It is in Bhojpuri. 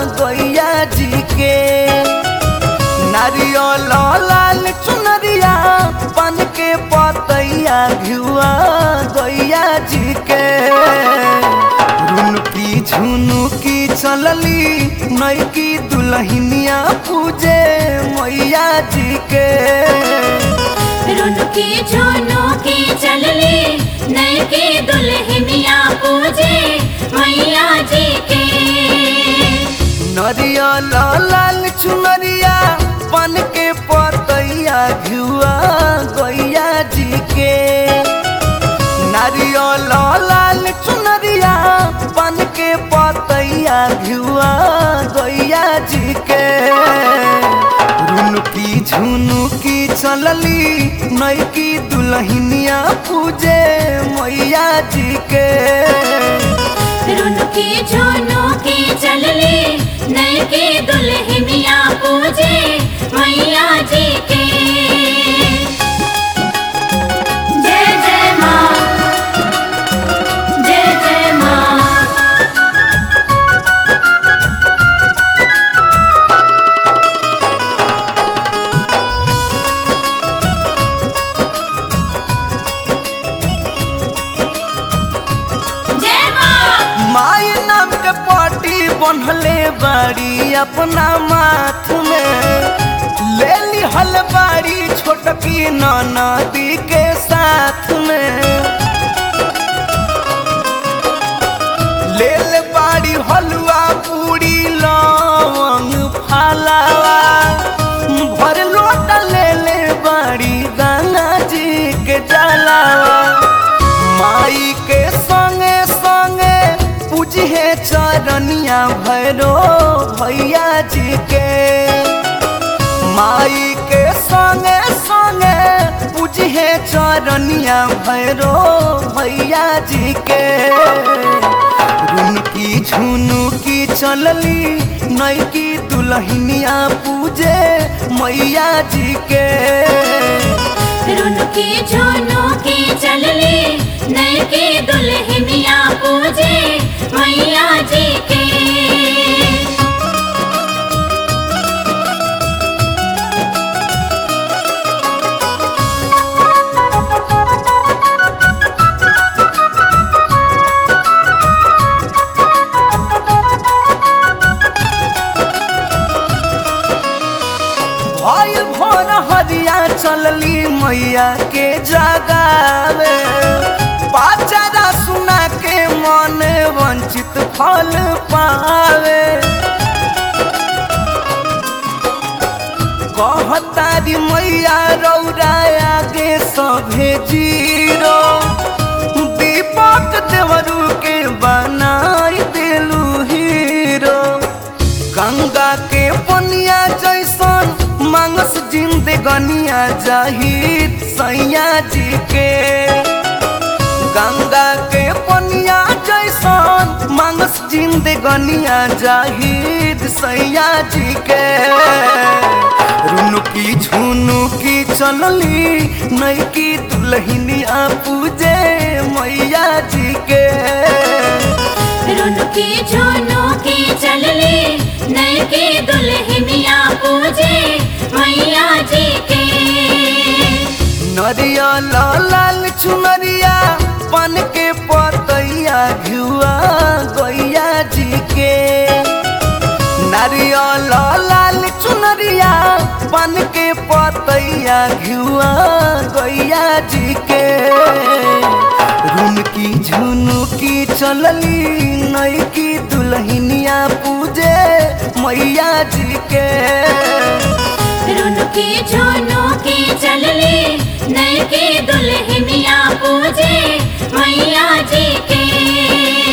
गैया जी के नारियल लाल चुनरिया पान के पतैया घिउआ गैया जी के रुनकी झुनुकी चलली नैकी दुल्हनिया पूजे मैया जी के रुनकी झुनुकी चलली नैकी दुल्हनिया पूजे मैया जी के नरियल लाल चुनरिया पान के पतैया घिउआ गैया जी के नारियल लाल चुनरिया पान के पतैया घिउआ गैया जी के रुनकी झुनुकी चलली नैकी दुल्हनिया पूजे मैया जी के रुनकी झुनुकी चलली नैकी दुल्हनिया पूजे मैया जी के जय जय माँ जय जय माँ जय माँ माई नाम के पाटी बनले बाड़ी अपना माथ में ले ली हलबाड़ी छोटकी नदी के साथ में ले ले बाड़ी हलवा पूरी लवंग फलावा भर लोटा ले ले बाड़ी गंगा जी के जलावा माई के संगे संगे पूजे चरनिया भैरो भैया जी के माई के संगे संगे पूजे चरनिया भैरो भैया जी के रुनकी झुनुकी चलली नैकी दुल्हनिया पूजे मैया जी के रुनकी झुनुकी चलली नैकी दुल्हनिया पूजे मैया जी के भाई भोर हरिया चलली मैया के जगावे पाचारा सुना के मन वंचित फल पावे कहतारी मैया रौरा आगे सभे जीरो दीपक देवरू के बनाई देलू हीरो गंगा के पनिया जैसन मांगस जिंदगनिया जाहिद सैया जी के गंगा के पनिया जैसन मांगस जिंदगनिया जाहिद सैया जी के रुनुकी झुनुकी चलली नैकी दुल्हनिया पूजे मैया जी के रुनकी झुनुकी चलली नैकी दुल्हनिया पूजे मैया जी के नरियल लाल चुनरिया पान के पतैया घिउआ गैया जी के नारियल लाल चुनरिया पान के पतैया घिउआ गैया जी के रुनकी झुनुकी चलली नैकी दुल्हनिया पूजे मैया जी के रुनकी झुनुकी चलली नैकी दुल्हनिया पूजे मैया जी के